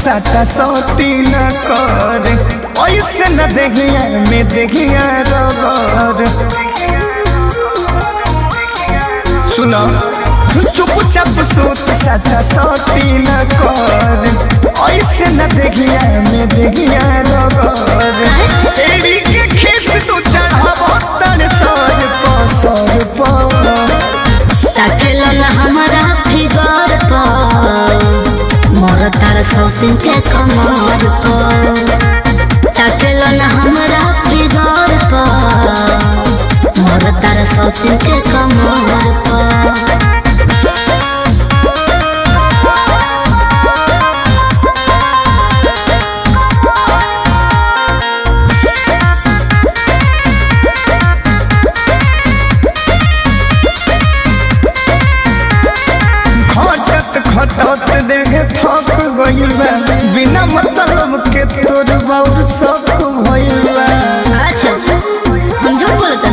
साटा सोती न कर ऐसे न देखिया में देखिया रगर सुनो चुपचाप सोत साटा सोती न कर ऐसे न देखिया में देखिया रगर एड़ी के खीस तू चढ़ावो तन सर पसर पर ताकेलन हमारा फिगर पर मोर तार सौतिन के कमर पर ताकेलन हमारा फिगर पर मोर तार सौतिन के कमर पर खटत खटत देखे थक गइल बा बिना मतलब के तोर बाउर शौक भइल बा अच्छा हम जो बोलते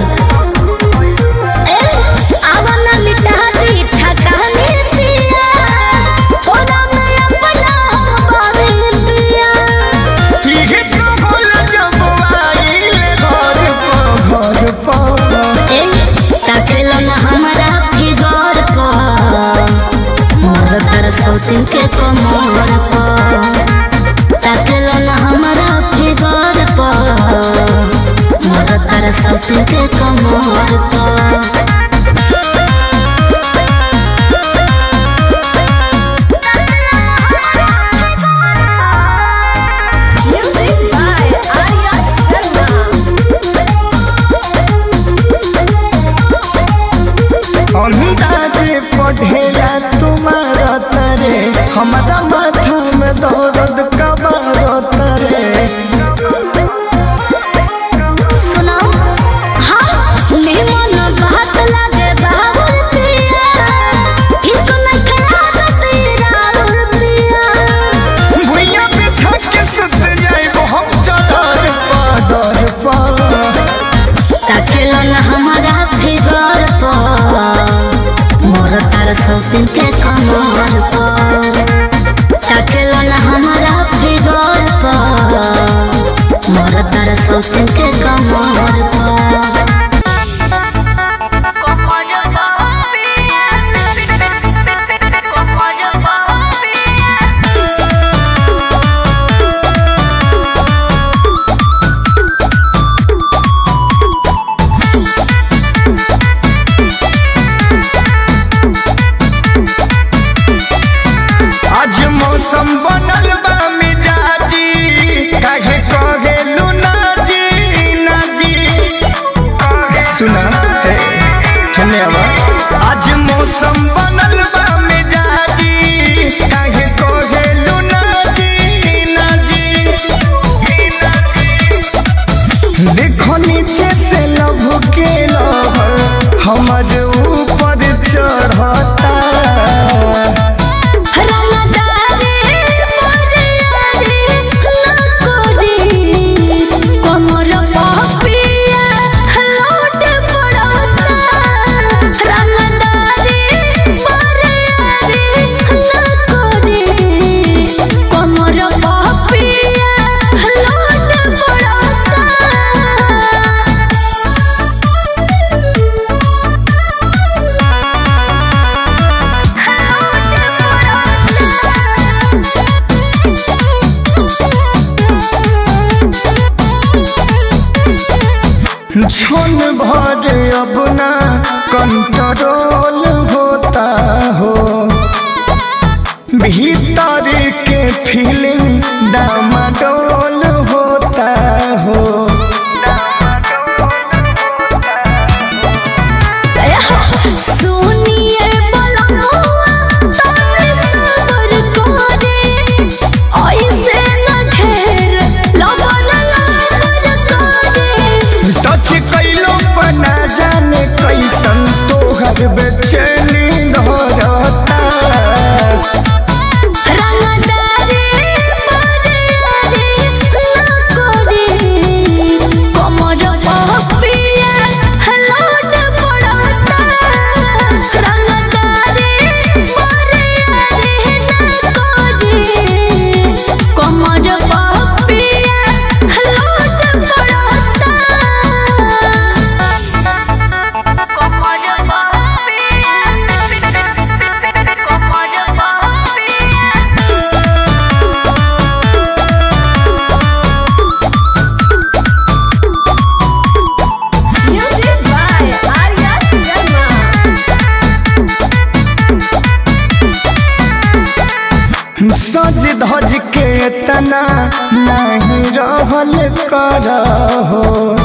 आवाना मिटा दी ठकाने पिया ओरा में अपना हम बारे पिया इहे तो बोल जब आइल घर पर घर पर ए ताकेलन हमारा फिगर पर मोर तर सौतिन के कमर पर ताकेलन हमारा फिगर पर मोर तर सौतिन के कमर पर Music by Arya Sharma. अंदाजे पढ़ेला तुम्हारा तरे हमारा माथा में दर्द कबार तरे सुनाओ हाँ मेहमान बात लागे बाबुर पिया ठीक न खराब तेरा और पिया भुइया पे छक के सुत जाइबो हम चदर पादर पर ताकेलन हमारा फिगर पर मोर तार सौतिन के कमर पर ताकेलन हमारा फिगर पर मोर तार सौतिन के कमर पर आज मौसम बनल बा मिजाजी काहे कहे लुना जी ना जी सुना हे हने आवा आज मौसम बनल बा मिजाजी काहे कहे लुना जी ना जी देखो नीचे से लभ के लहर हमर ऊपर चढ़ता रंगदारे मोरियारे नकोरी कमर पपिया लौट पड़ता रंगदारे मोरियारे नकोरी कमर पपिया लौट पड़ता क्षण भर अब ना कंट्रोल होता हो भीतर के फीलिंग डामाडोल होता हो सुनिए बलमुआ तने सबर करे ऐसे न घेर लबर लबर करे टच कैलो पर ना जाने कैसन तोहर बेचैनी धरता रंगदारे मोरे तना नहीं रहल कर हो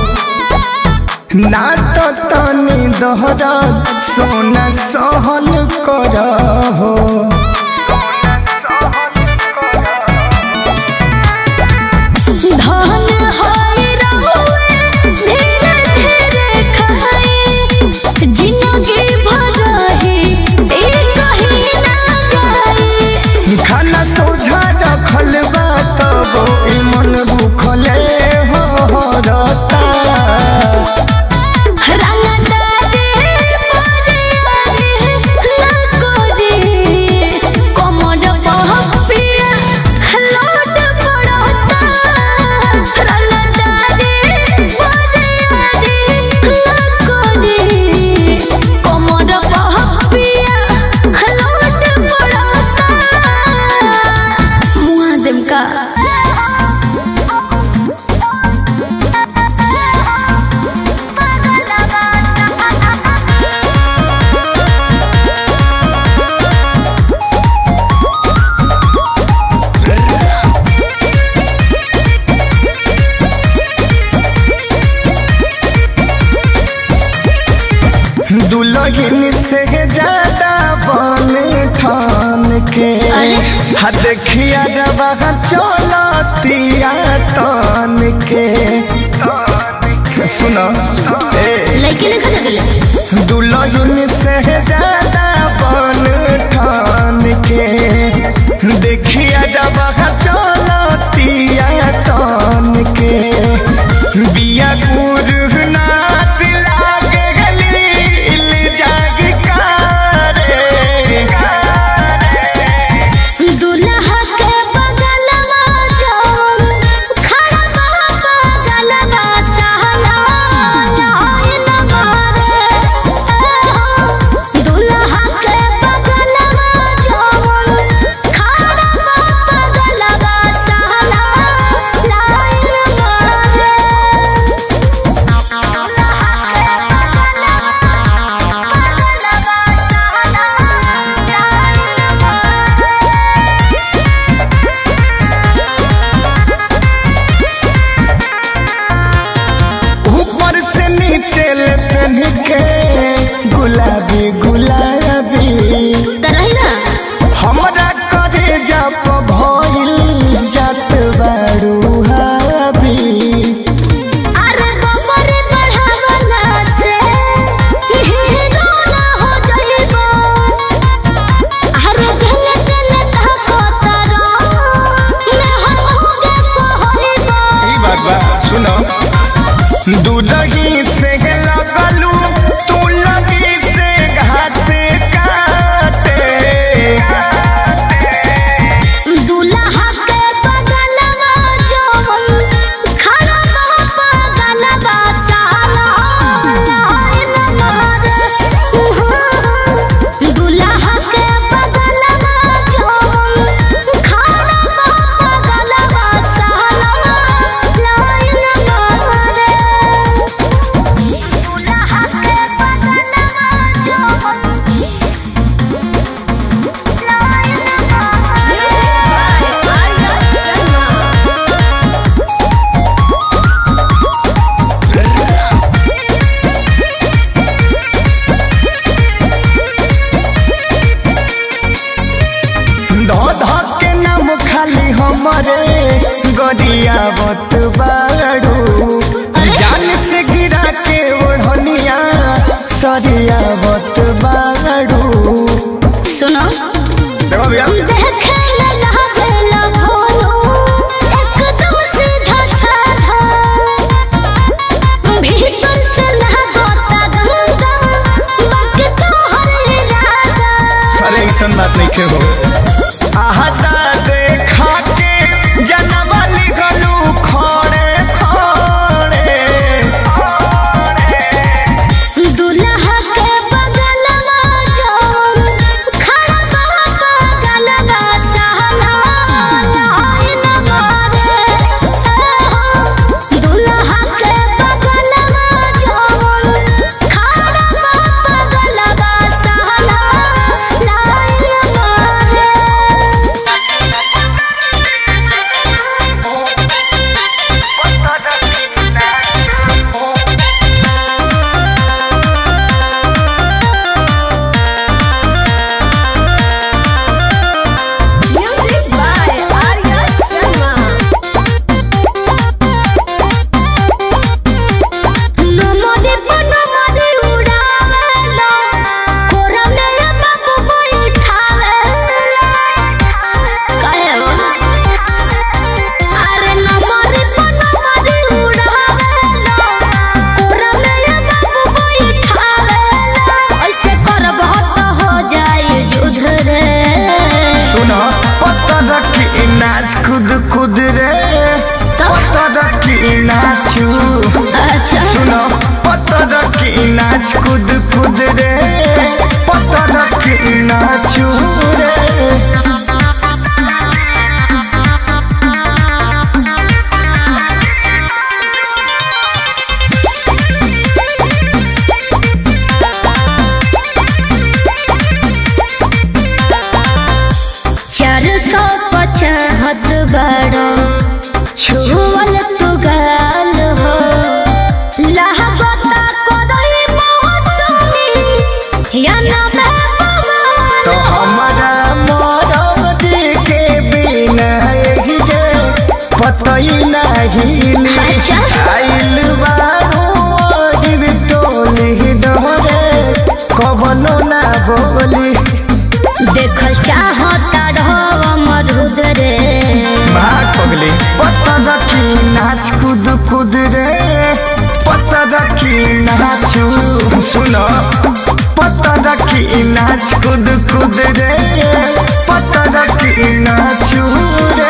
ना तो तनी दोहरा सोना सहल कर हो धन होई रहुए धीरे धीरे खाई जिंदगी भर रही ई कहीं ना जाई खाना सोझा रखल बा तब ई मन भूखले हो रता रंगदारी मोरे आगे लकोरी कमर पहपिया लोट पड़ता रंगदारी मोरे आगे लकोरी कमर पहपिया लोट पड़ता मुआ देम का दुलहिन से ज्यादा बन ठान के अरे? हा देखिया जब चलतिया तान के सुनो ए लड़के लिखा जगले दुलहिन से ज्यादा बन ठान के देखिया जब चलतिया तान के बिया गुरनाथ लागे गली जाग कारे दुल्हा के बगलवा जौन खड़बा बगलवा सहला लाइन मारे दुल्हा के बगलवा जौन खड़बा बगलवा सहला लाइन मारे ऊपर से नीचे ले पहन के गुलाबी गुलाबी तरही ना हमरा करे जब भइल जात बारू हाबी अरे बबर बढ़ावला से हीरो ना हो जाइबो अरे जन तन ताको तारो मैं हम होगे कहइबो ई बात बा सुनो दूधही से लगलू तू लगी से घास काटे दुल्हा के बगलवा जौन खड़बा बगलवा साला लाइन मारे दुल्हा के बगलवा जौन खड़बा बगलवा साला लाइन मारे दुल्हा के बगलवा जौन Arya Sharma. धध के नाम खाली हमरे गरियावत बारू जान से गिरा के ओढ़निया सरियावत बारू सुनो देखो भैया देखे न लागेला भोलो एकदम सीधा साधा भीतर से लागता गंगा बाकी तो हर इरादा अरे ऐसन बात नहीं के हो आहता देखा के जनवा लिखलू खड़े खड़े दुल्हा के बगलवा जौन खड़बा बगलवा सहला लाइन मारे दुल्हा के बगलवा जौन खड़बा बगलवा सहला लाइन मारे बड़ा छुअल तू गाल हो लहबता करई मौसमी या ना मैं तो हमारा मरद के बिना यही जे पतई नहीं ली अच्छा। आइल बारू अहिर टोली डहरे कवनो ना बोली देखल चाहता रहो मधुद रे भाग पगली पता रखी नाच कूद कूद रे पता रखी नाचू सुनो पता रखी नाच कूद कूद रे पता रखी नाचू रे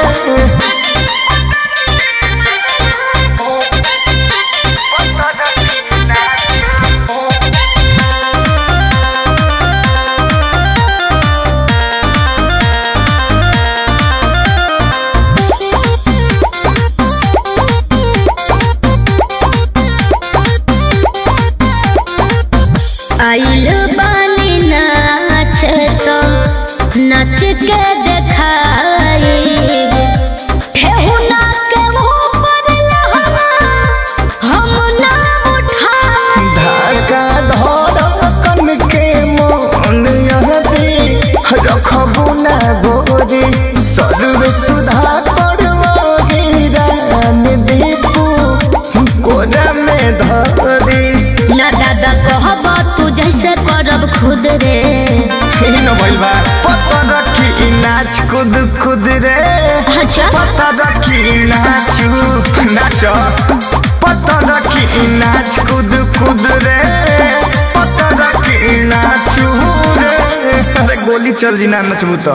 आइल बानी नाच तो नाच के देखाई ठेहुना के ऊपर लहंगा हम ना उठाई धागा धड़कन के मन यहदी रखबू ना गोरी सर्व सुधा करवाही रान दीपू कोरा में धरी ना दादा कहब तू जैसे करब खुद रे न भइल बा पता रखी नाच कूद कूद रे अच्छा पता रखी नाचू नाच पता रखी नाच कूद कूद रे पता रखी नाचू रे अरे गोली चल जी ना नचबू तो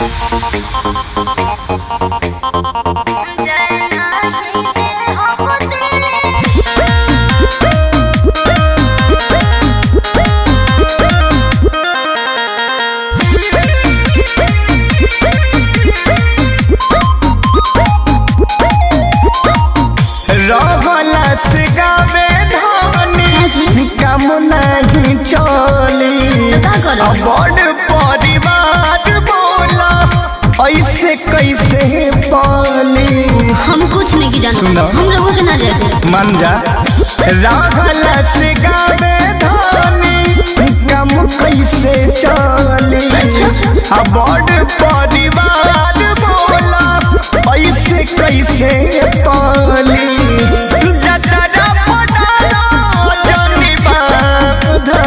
रहला से गावे धानी काम नहीं चली तो का करब? बड़ परिवार बोला ऐसे कैसे पाली हम कुछ नहीं की जानते सुनो। हम लोगों के ना जाते मन जा रहला से गावे धानी काम कैसे चली आ बड़ परिवार बोला ऐसे कैसे पाली जतरा पटाला जनी बाधा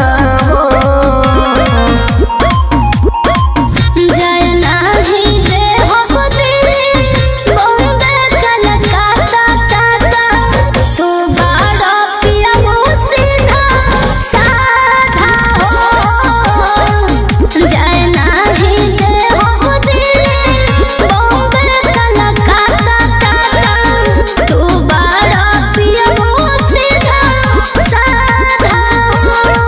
जय नाही दे हो दिल बॉम्बे कलकत्ता टाटा तू बड़ा पिया सीधा साधा हो जय नाही दे हो दिल बॉम्बे कलकत्ता टाटा तू बड़ा पिया सीधा साधा हो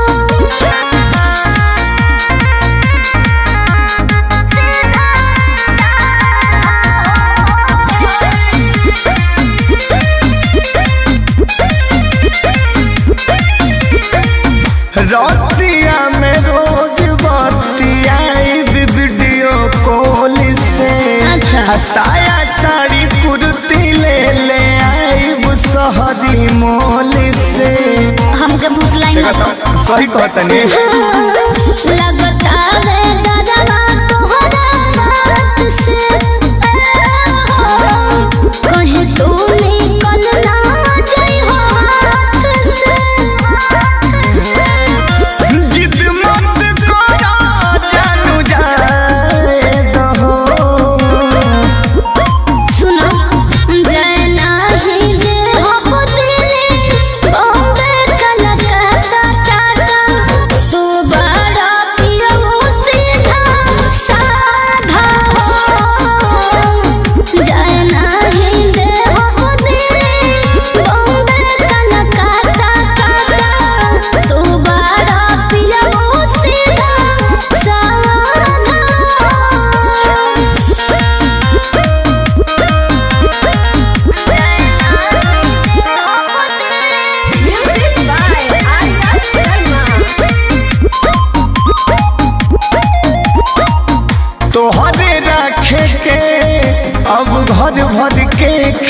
रतिया में रोज बतिया वीडियो कॉल से अच्छा। आ साया साड़ी कुर्ती ले ले आईब शहरी मोल से हमके भूसलाई मत सही कहतनी लगता है गदवा तोहरा बात से कहीं तू निकल ना जाई हाथ से जिद मत करो जानू जाए दहो सुनो जय नाही जे हो दिल बॉम्बे कलकत्ता टाटा तू बड़ा पियो सीधा साधा हो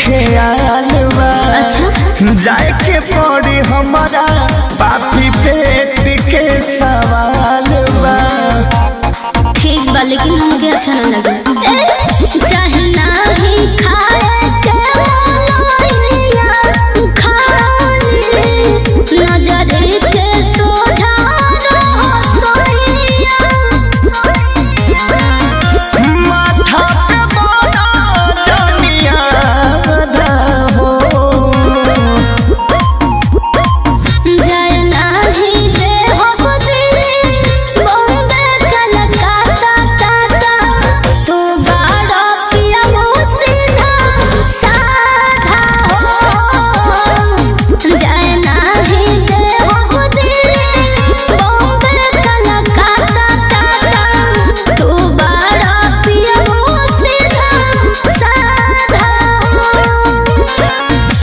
ख्याल बा अच्छा जाए के पड़ी हमारा पापी पेट के सवाल बा ठीक बा लेकिन हमके अच्छा ना लगे चाहे ना ही खाए